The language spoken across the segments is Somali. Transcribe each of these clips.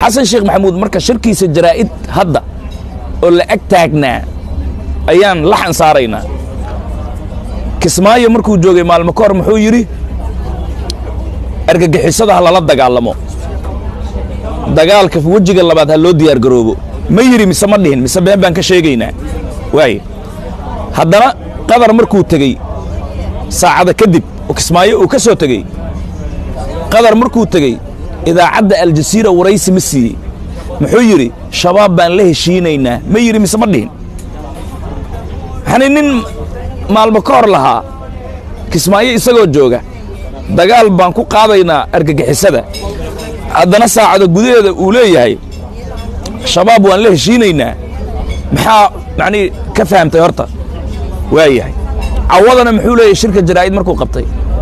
xasan sheekh maxamuud marka shirkiisa jaraa'id hadda oo la ag taagnaa ayaan laxan saaraynaa kismaayo markuu joogay maalmo ka hor muxuu yidhi argagixisada ha lala dagaalamo dagaalka wejiga labaad ha loo diyaar garoobo ma yidhi mise ma dhihin mise been baan ka sheegaynaa waaye haddana qadar markuu tegey saacada kadib oo kismaayo uu ka soo tegey qadar markuu tegey idaacadda aljasiira waraysi ma siiyey muxuu yidhi shabaab baan la heshiinaynaa ma yidhi mise ma dhihin yacnii nin maalmo ka hor lahaa kismaayo isagoo jooga dagaal baan ku qaadaynaa argagixisada haddana saacada gudaheeda uu leeyahay shabaab waan la heshiinaynaa maxaa macnii ka fahamtay horta waa yahay cawadana muxuu leeyahay shirka jaraa'id markuu qabtay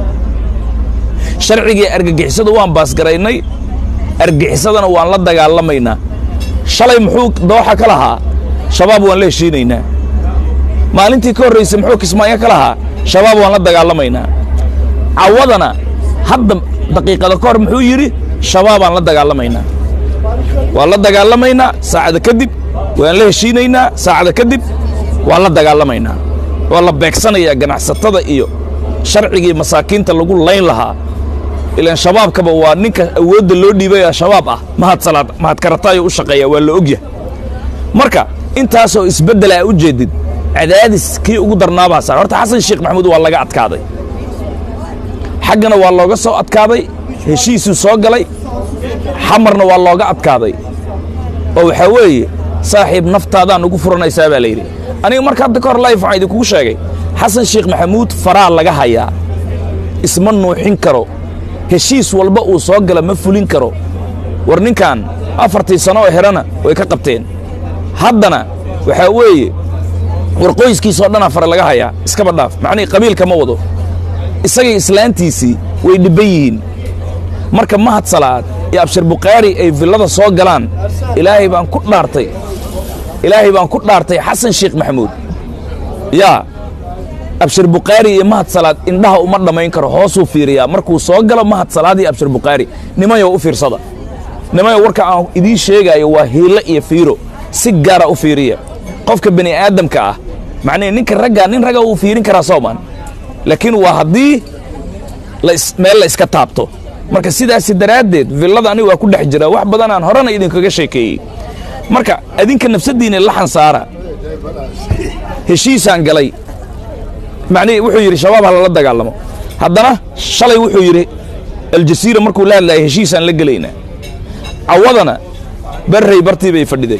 sharcigii argagixisada waan baasgaraynay argixisadana waan la dagaalamaynaa shalay muxuu dooxa ka lahaa shabaab waan la heshiinaynaa maalintii ka horraysay muxuu kismaayo ka lahaa shabaab waan la dagaalamaynaa cawadana hadda daqiiqada ka hor muxuu yidhi shabaabaan la dagaalamaynaa waan la dagaalamaynaa saacada kadib waan la heshiinaynaa saacada kadib waan la dagaalamaynaa waa la beegsanayaa ganacsatada iyo sharcigii masaakiinta lagu layn lahaa ilaan shabaabkaba waa ninka awoodda loo dhiibaya shabaab ah mahad salaad mahad karataayo u shaqeeya waa la ogyahay marka intaasoo isbeddela a u jeedid cadaadis kii ugu darnaabaa saar horta xasan sheekh maxamuud waa laga adkaaday xaggana waa looga soo adkaaday heshiisuu soo galay xamarna waa looga adkaaday oo waxaa weeye saaxiib naftaadaan ugu furanaysaa baa layidhi aniga marka hadda ka hor layf waxaan idinkugu sheegay xasan sheekh maxamuud faraa laga hayaa isma nuuxin karo heshiis walba uu soo gala ma fulin karo war ninkan afartii sano oo herana way ka qabteen haddana waxaa weeye war qoyskiisoo dhanaa fare laga hayaa iskaba dhaaf macnihii qabiilka ma wado isagay islaantiisii way dhibban yihiin marka mahad salaad iyo abshir bukhaari ay villada soo galaan ilaahay baan ku dhaartay ilaahay baan ku dhaartay xasan sheekh maxamuud yaa abshir bukhaari iyo mahad salaad indhaha uma dhammayn karo hoosuu fiiriyaa markuu soo galo mahad salaad iyo abshir bukhaari nimayow u fiirsada nimayow warka aan idiin sheegaayo waa hiilo iyo fiiro si gaara u fiiriya qofka bani aadamka ah macnihi ninka raggaa nin ragga wuu fiirin karaa soomaan laakiin waa haddii meel la iska taabto marka sidaasi daraaddeed villada aniga waa ku dhex jira wax badan aan horena idinkaga sheekeeyey marka adinka nafsaddiinna laxan saara heshiisaan galay macnihii wuxuu yidhi shabaab ha lala dagaalamo haddana shalay wuxuu yidhi aljasiira markuu la hadlaayay heshiisaan la gelaynaa cawadana barray bartii bay fadhiday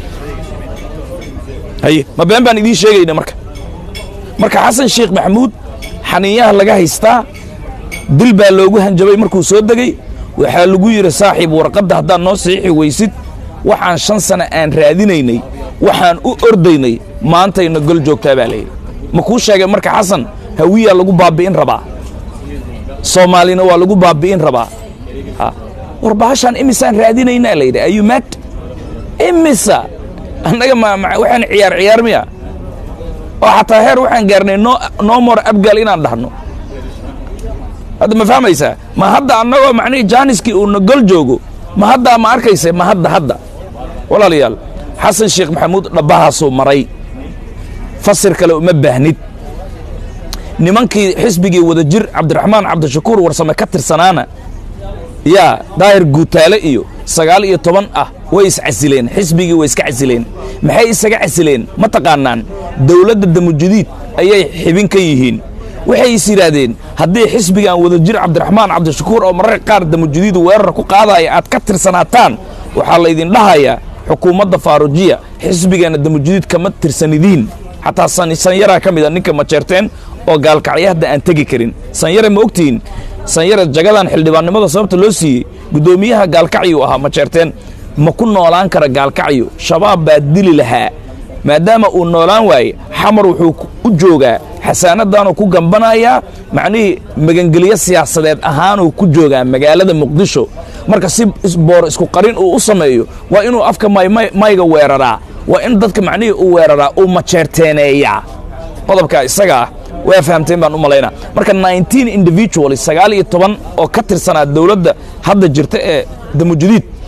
haye ma been baan idiin sheegayna marka marka xasan sheekh maxamuud xaniinyaha laga haystaa dil baa loogu hanjabay markuu soo degey waxaa lagu yidhi saaxiib warqadda haddaad noo saxiixi weysid waxaan shan sana aan raadinaynay waxaan u ordaynay maantayna gol joogtaa baa layidhi ma kuu sheegay marka xasan hawiyaa lagu baabbi'in rabaa soomaalina waa lagu baabbi'in rabaa war bahashaan imisaan raadinaynaa layidhi ayuu maad imisa annaga ma waxaan ciyaar ciyaar miya oo xataa heer waxaan gaarnay no more abgaal inaan dhahno hadda ma fahmaysaa ma hadda annagoo macnihii jaaniskii uuna gol joogo ma haddaa ma arkaysa ma hadda hadda walaalayaal xasan sheekh maxamuud dhabbahaasuu maray fasir kale uma baahnid nimankii xisbigii wada jir cabdiraxmaan cabdishakuur warsame ka tirsanaana yaa daahir guutaale iyo sagaal iyo toban ah way iscasileen xisbigii way iska casileen maxay isaga casileen ma taqaanaan dawladda damujudiid ayay xibin ka yihiin waxay is yidhaahdeen haddii xisbigan wada jir cabdiraxmaan cabdishakuur oo mararka qaar damujudiid weerar ku qaadaya aad ka tirsanaataan waxaa laydin dhahayaa xukuumadda faarujiya xisbigana damujudiid kama tirsanidiin xataa sanyaraa ka mid a ninka majeerteen oo gaalkacyo hadda aan tegi karin sanyare ma ogtihiin sanyare jagadan xildhibaannimada sababta loo siiyey guddoomiyaha gaalkacyuu ahaa majeerteen ma ku noolaan kara gaalkacyo shabaab baa dili lahaa maadaama uu noolaan waaye xamar wuxuu u joogaa xasaanadaanuu ku gambanayaa macnihii magangelyo siyaasadeed ahaanuu ku joogaa magaalada muqdisho marka si boor isku qarin uu u sameeyo waa inuu afka mayga weeraraa waa in dadka macnihii uu weeraraa uu majeerteeneeyaa qodobkaa isaga ah waa fahamteen baan u malaynaa marka nineteen individual sagaal iyo toban oo ka tirsanaa dowladda hadda jirta ee damujudiid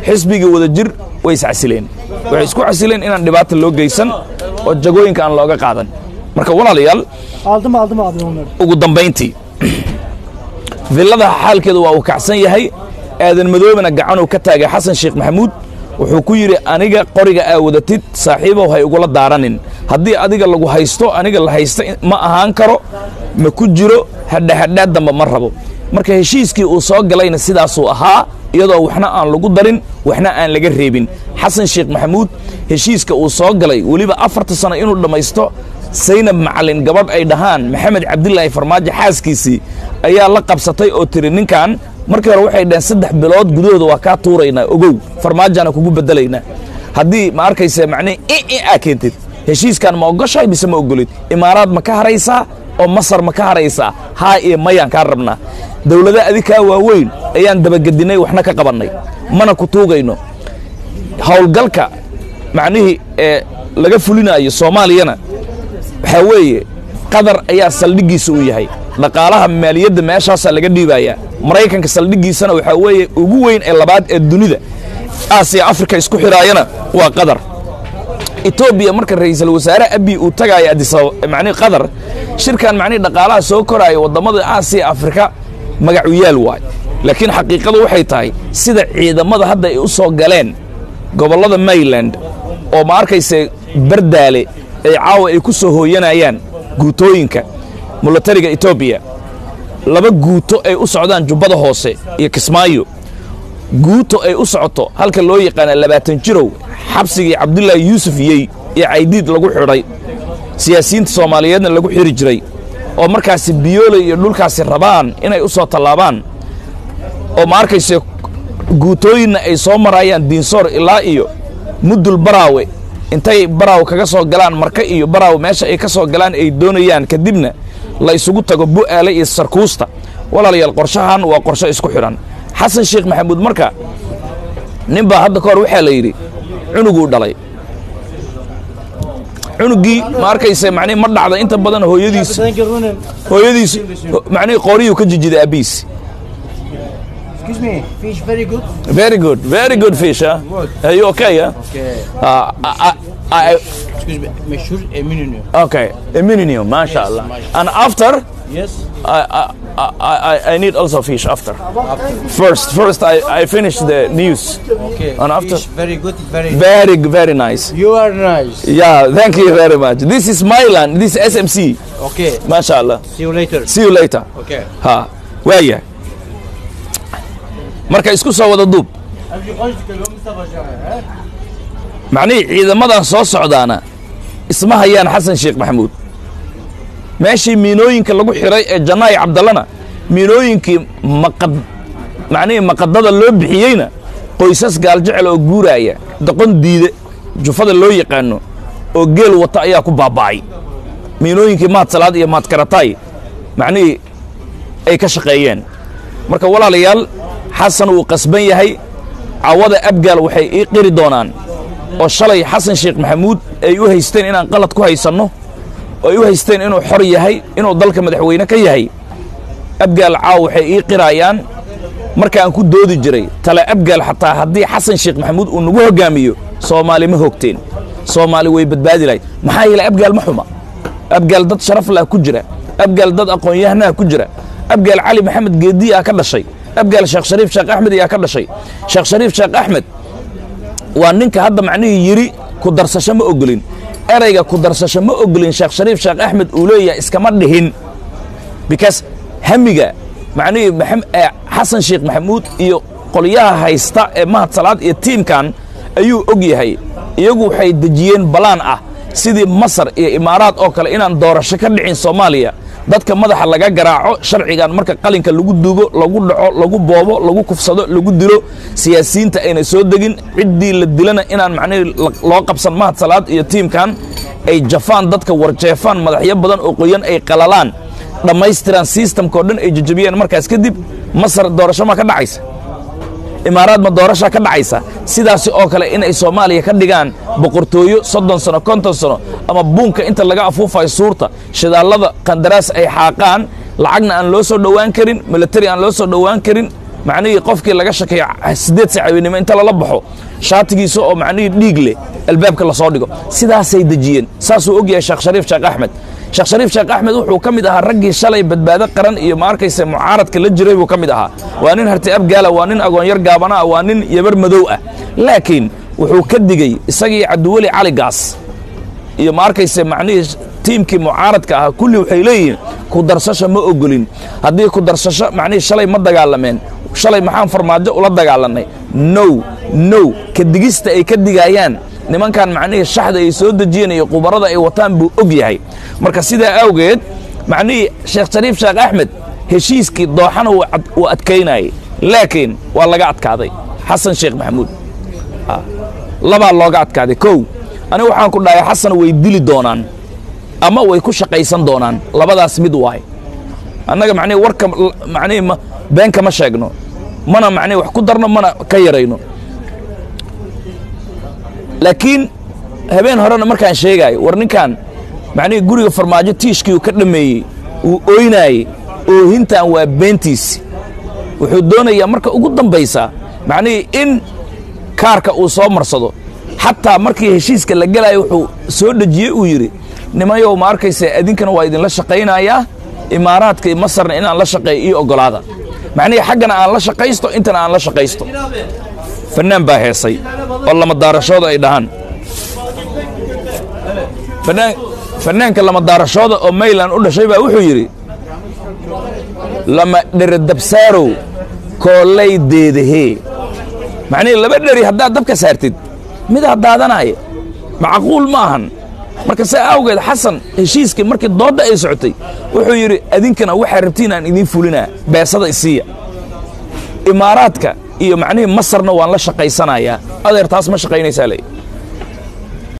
xisbigii wada jir way iscasileen waxay isku casileen inaan dhibaata loo geysan oo jagooyinka aan looga qaadan marka walaalayaal Aldım aldım abi onları. ugu dambayntii villada xaalkeedu waa uu kacsan yahay aadan madoobena gacanuu ka taagay xasan sheekh maxamuud wuxuu ku yidhi aniga qoriga aa wadatid saaxiibow hay igula daaranin haddii adiga lagu haysto aniga la haysta ma ahaan karo ma ku jiro hadhahadhaad damba ma rabo marka heshiiskii uu soo galayna sidaasuu ahaa iyadoo waxna aan lagu darin waxna aan laga reebin xasan sheekh maxamuud heshiiska uu soo galay weliba afarta sano inuu dhammaysto saynab macalin gabadh ay dhahaan maxamed cabdilaahi farmaajo xaaskiisii ayaa la qabsatay oo tiri ninkan markii hore waxay dhaheen saddex bilood gudahooda waa kaa tuuraynaa ogow farmaajaana kugu bedelaynaa haddii ma arkaysa macnihi i aa keentid heshiiskan ma ogoshahay mise ma ogolid imaaraad ma ka haraysaa oo masar ma ka haraysaa haa iyo mayaan kaa rabnaa dowlada adikaa waaweyn ayaan dabagedinnay waxna ka qabannay mana ku tuugayno howlgalka macnihii ee laga fulinaayo soomaaliyana waxaa weeye qatar ayaa saldhiggiisa uu yahay dhaqaalaha maaliyadda meeshaasaa laga dhiibayaa maraykanka saldhiggiisana waxaa weeye ugu weyn ee labaad ee dunida aasiya afrika isku xidhaayana waa qatar etoobiya marka ra'iisul wasaare abiy uu tagaayo adisababa macnihi qatar shirkan macnihi dhaqaalaha soo koraayo waddamada aasiya afrika magacu yaal waay laakiin xaqiiqadu waxay tahay sida ciidamada hadda ay u soo galeen gobollada mayland oo ma arkayse bardaale ay caawa ay ku soo hooyanayaan guutooyinka milatariga etoobiya laba guuto ay u socdaan jubbada hoose iyo kismaayo guuto ay u socoto halka loo yaqaana labaatan jirow xabsigii cabdulaahi yuusuf yey iyo caydiid lagu xidhay siyaasiyiinta soomaaliyeedna lagu xidhi jiray oo markaasi biyooley iyo dhulkaasi rabaan inay u soo tallaabaan oo ma arkayse guutooyinna ay soo marayaan diinsoor ilaa iyo mudul baraawe intay baraawe kaga soo galaan marka iyo baraawe meesha ay ka soo galaan ay doonayaan kadibna la isugu tago bu'aale iyo sarkuusta walaalayaal qorshahan waa qorsho isku xidhan xasan sheekh maxamuud marka nin baa hadda ka hor waxaa la yidhi cunuguu dhalay cunuggii ma arkayse macnihi ma dhacda inta badan hooyadiis Thank you Ronan. hooyadiis macnihi qooriyuu ka jijiday aabbiis Excuse me, fish very good. very good very good fish huh? are you okay huh? Okay. uh, I, I, I, Excuse me, meşhur Eminönü. okay a minimum masha Yes, Allah mashallah. and after Yes. I, I, I, I- I need also fish after first first I, I finish the news Okay. And after- Fish very good, very. very very nice You are nice. yeah thank you very much this is my land this is SMC Okay. masha Allah See you later. see you later Okay. ha waaya marka isku soo wada duub macnihii ciidamadan soo socdaana isma hayaan xasan sheekh maxamuud meeshii miinooyinka lagu xidhay ee janaayi cabdallana miinooyinkii maqad macnihii maqadada loo bixiyeyna qoysas gaaljecel oo guuraaya doqon diide jufada loo yaqaano oo geel wata ayaa ku baaba'ay miinooyinkii mahad salaad iyo mahad karataay macnihii ay ka shaqeeyeen marka walaalayaal xasan wuu qasban yahay cawada abgaal waxay ii qiri doonaan oo shalay xasan sheekh maxamuud ay u haysteen inaan qalad ku haysanno oo ay u haysteen inuu xor yahay inuu dalka madaxweyne ka yahay abgaal caaw waxay ii qiraayaan markaan ku doodi jiray tale abgaal xataa haddii xasan sheekh maxamuud uu nagu hoggaamiyo soomaali ma hogteen soomaali way badbaadi lahayd maxaa yeelay abgaal ma xuma abgaal dad sharaf lah ku jira abgaal dad aqoon-yahanaha ku jira abgaal cali maxamed geediyaa ka dhashay abgaal sheekh shariif sheekh axmed ayaa ka dhashay sheekh shariif sheekh axmed waa ninka hadda macnihii yidhi ku darsasho ma ogolin erayga ku darsasho ma ogolin sheekh shariif sheekh axmed uu leeyahay iskama dhihin because hamiga macnihii maxam- eh, xasan sheekh maxamuud iyo qolyaha haysta ee mahad salaad iyo tiimkan ayuu og yahay iyagu waxay dejiyeen balaan ah sidii masar iyo imaaraad oo kale inaan doorasho ka dhicin soomaaliya dadka madaxa laga garaaco sharcigan marka qalinka lagu dugo lagu dhaco lagu boobo lagu kufsado lagu dilo siyaasiyiinta ayna soo degin ciddii la dilana inaan macnihii la- loo qabsan mahad salaad iyo tiimkan ay jafaan dadka warjeefaan madaxyo badan oo qoyan ay qalalaan dhammaystiraan sistamka oo dhan ay jajabiyeen markaas kadib masar doorasho ma ka dhacaysa imaaraad ma doorashaa ka dhacaysa sidaasi oo kale inay soomaaliya ka dhigaan boqortooyo soddon sano konton sano ama buunka inta laga afuufayo suurta shidaallada qandaraas ay xaaqaan lacagna aan loo soo dhowaan karin milatari aan loo soo dhowaan karin macnihii qofkii laga shakeeyo siddeed sac habeenimo inta lala baxo shaatigiisa oo macnihii dhiig leh albaabka lasoo dhigo sidaasay dejiyeen saasuu og yahay sheekh shariif sheekh axmed sheekh shariif sheekh axmed wuxuu ka mid ahaa raggii shalay badbaado qaran iyo ma arkaysa mucaaradka la jiray buu ka mid ahaa waa nin harti abgaala waa nin agoonyar gaabana ah waa nin yabar madow ah laakiin wuxuu ka digey isagii cabdiweli cali gaas iyo ma arkayse macnihii tiimkii mucaaradka ahaa kulli waxay leeyihiin ku darsasho ma ogolin haddii ku darsasho macnihii shalay ma dagaalameen shalay maxaan farmaajo ula dagaalannay now now ka digista ay ka digaayaan nimankan macnihii shaxda ay soo dejiyeen iyo qubarada ay wataan buu og yahay marka sidaa awgeed macnihii sheekh shariif sheekh axmed heshiiskii dooxana wuu ad- wuu adkaynayay laakiin waa laga adkaaday xasan sheekh maxamuud labaa looga adkaaday kow aniga waxaan ku dhahay xasan way dili doonaan ama way ku shaqaysan doonaan labadaas mid waay annaga macnihi warka macnihi ma been kama sheegno mana macnihi wax ku darno mana ka yarayno laakiin habeen horena markaan sheegaayo war ninkan macnihii guriga farmaajo tiishkii uu ka dhammeeyey uu oynaayey oohintan waa beentiisi wuxuu doonayaa marka ugu dambaysa macnihii in kaarka uu soo marsado xataa markii heshiiska la gelaayo wuxuu soo dhejiyey uu yidhi nimayow ma arkaysa idinkana waa idinla shaqaynayaa imaaraadka iyo masarna inaan la shaqeeyo io oggolaada macnihii xaggana aan la shaqaysto intana aan la shaqaysto fannaan baa heesay oo lama daarashooda ay dhahaan fanaan fannaanka lama daarashooda oo mayland u dhashay baa wuxuu yidhi lama dheredabsaarow koolay deedahee macnihii laba dheri haddaad dabka saartid midaa daadanaya macquul ma ahan marka saa awgeed xasan heshiiskii markii doodda ay socotay wuxuu yidhi adinkana waxaa rabtiin aan idiin fulinaa beesada isiiya imaaraadka iyo macnihii masarna waan la shaqaysanayaa adeer taas ma shaqaynaysaa le